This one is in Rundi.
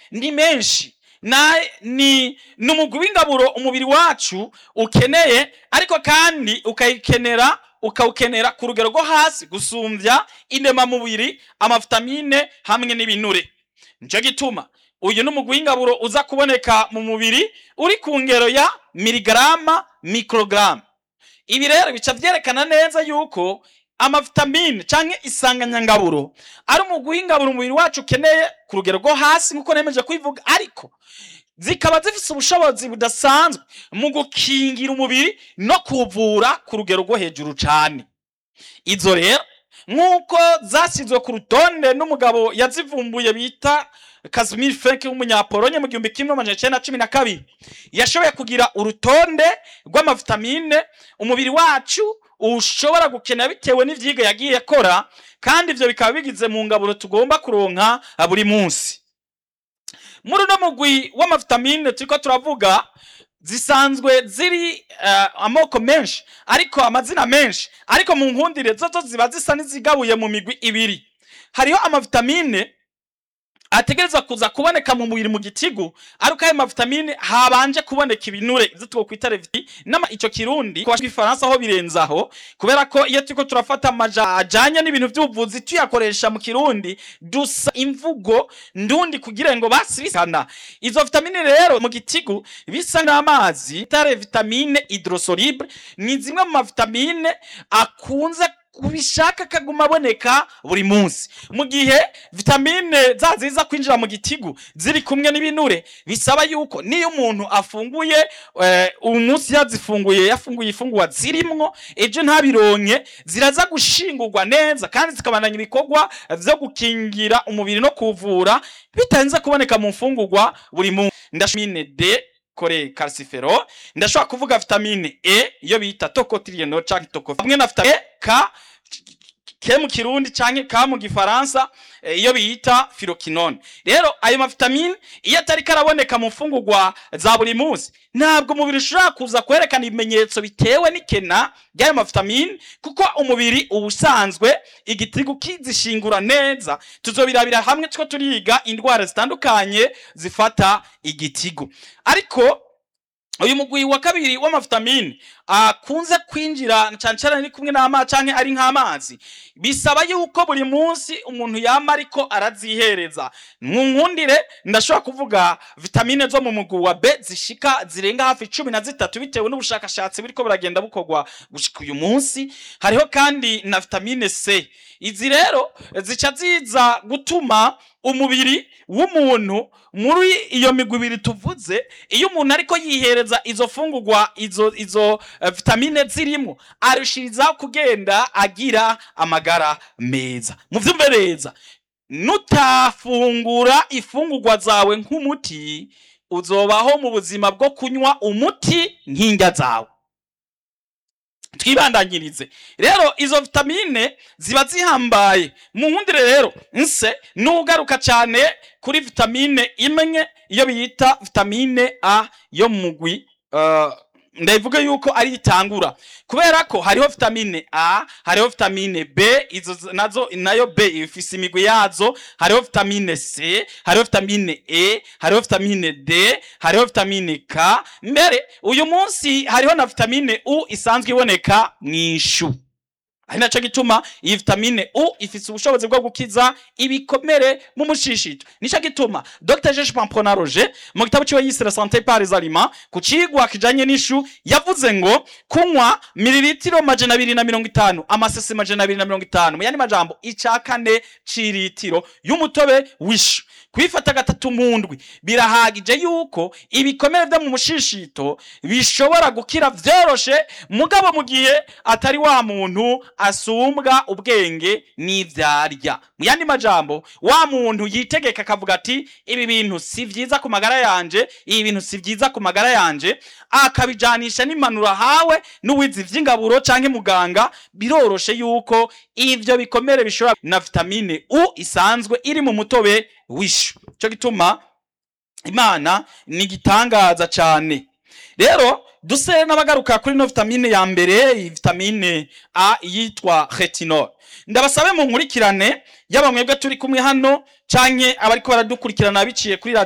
ni menshi na ni ni umugwi w'ingaburo umubiri wacu ukeneye ariko kandi ukayikenera ukawukenera ku rugero rwo hasi gusumbya indemamubiri amavitamine hamwe n'ibinure nicyo gituma uyu ni umugwi w'ingaburo uza kuboneka mu mubiri uri ku ngero ya miligarama mikorogaramu ibi rero bica byerekana neza yuko amavitamine cyangwa isanganyangaburo ari umugwi w'ingaburo umubiri wacu ukeneye ku rugero rwo hasi nk'uko nemeje kubivuga ariko zikaba zifite ubushobozi budasanzwe mu gukingira umubiri no kuvura ku rugero rwo hejuru cyane izo rero nk'uko zashyizwe ku rutonde n'umugabo yazivumbuye bita Casimir Frank w'umunyapolonye mu gihumbi kimwe amajana icyenda na cumi na kabiri yashoboye kugira urutonde rw'amavitamine umubiri wacu ushobora gukenera bitewe n'ivyiga yagiye akora kandi ivyo bikaba bigize mu ngaburo tugomba kuronka buri munsi muri uno mugwi w'amavitamine turiko turavuga zisanzwe ziri uh, amoko menshi ariko amazina menshi ariko mu nkundire zozo ziba zisa n'izigabuye mu migwi ibiri hariho amavitamine ategerezwa kuza kuboneka mu mubiri mu gitigu ariko ayo mavitamine habanje kuboneka ibinure ivyo twokwita reviti nama ico kirundi kwa ifaransa aho birenzaho kubera ko iyo turiko turafata amaja ajanye n'ibintu vy'ubuvuzi tuyakoresha mu kirundi dusa imvugo ndundi kugira ngo basibisana izo vitamine rero mu gitigu bisa n'amazi tare vitamine hydrosoluble ni zimwe mu mavitamine akunze kubishaka kaguma aboneka buri munsi mu gihe vitamine za ziza kwinjira mu gitigu ziri kumwe n'ibinure bisaba yuko niyo umuntu afunguye eh, umunsi yazifunguye yafunguye ifungurwa zirimwo ejo ntabironke ziraza gushingurwa neza kandi zikabandanya ibikorwa vyo gukingira umubiri no kuvura bitarinze kuboneka mu mfungurwa buri munsi ndashimine D kore calcifero ndashobora kuvuga vitamine E iyo bita tocotrienol canke tocopherol hamwe na vitamine E K ke mu kirundi canke ka mu gifaransa iyo bita filokinone rero ayo mavitamine iyo atari karaboneka mu mfungurwa za buri munsi ntabwo umubiri ushobora kuza kwerekana ibimenyetso bitewe n'ikena ry'ayo mavitamine kuko umubiri uba usanzwe igitigu kizishingura neza tuzobirabira hamwe two turiga indwara zitandukanye zifata igitigu ariko uyu mugwi wa kabiri w'amavitamine akunze kwinjira cyane cyane ari kumwe n'amazi canke ari nk'amazi bisaba yuko buri munsi umuntu yama ariko arazihereza mu nkundire ndashobora kuvuga vitamine zo mu mugwi wa B zishika zirenga hafi cumi na zitatu bitewe n'ubushakashatsi buriko buragenda bukorwa gushika uyu munsi hariho kandi na vitamine C izi rero zica ziza gutuma umubiri w'umuntu muri iyo migwi ibiri tuvuze iyo umuntu ariko yihereza izo fungurwa izo izo uh, vitamine zirimo arushirizaho kugenda agira amagara meza muvyumve neza nutafungura ifungurwa zawe nk'umuti uzobaho mu buzima bwo kunywa umuti nk'indya zawe twibandanyirize rero izo vitamine ziba zihambaye mu nkundire rero nse nugaruka cyane kuri vitamine imwe iyo biyita vitamine a yo mu mugwi uh, ndavuga yuko ari itangura kubera ko hariho vitamine A hariho vitamine B izo nazo nayo B ifise imigwi yazo hariho vitamine C hariho vitamine E hariho vitamine D hariho vitamine K mbere uyu munsi hariho na vitamine U isanzwe iboneka mwishu ari naco gituma iyi vitamine U ifise ubushobozi bwo gukiza ibikomere mu mushishito nico gituma Dr Jeje Pampona Roger mu gitabo ciwe yise la santé par les aliments ku cigwa kijanye n'ishu yavuze ngo kunywa mililitiro majana abiri na mirongo itanu amasese majana abiri na mirongo itanu mu yandi majambo ica kane c'iritiro y'umutobe w'ishu kwifata gatatu mu ndwi birahagije yuko ibikomere vyo mu mushishito bishobora gukira vyoroshe mugabo mu gihe atari wa muntu asumbwa ubwenge n'ivyarya mu yandi majambo wa muntu yitegeka akavuga ati ibi bintu si vyiza ku magara yanje ibi bintu si vyiza ku magara yanje akabijanisha n'impanuro ahawe n'uwizi vy'ingaburo canke muganga biroroshe yuko ivyo bikomere bishobora na vitamine U isanzwe iri mu mutobe w'ishu cyo gituma imana ni igitangaza cyane rero duse n'abagaruka kuri no vitamine ya mbere iyi vitamine a yitwa retinol ndabasabe mu nkurikirane yaba mwebwe turi kumwe hano canke abariko baradukurikirana biciye kuri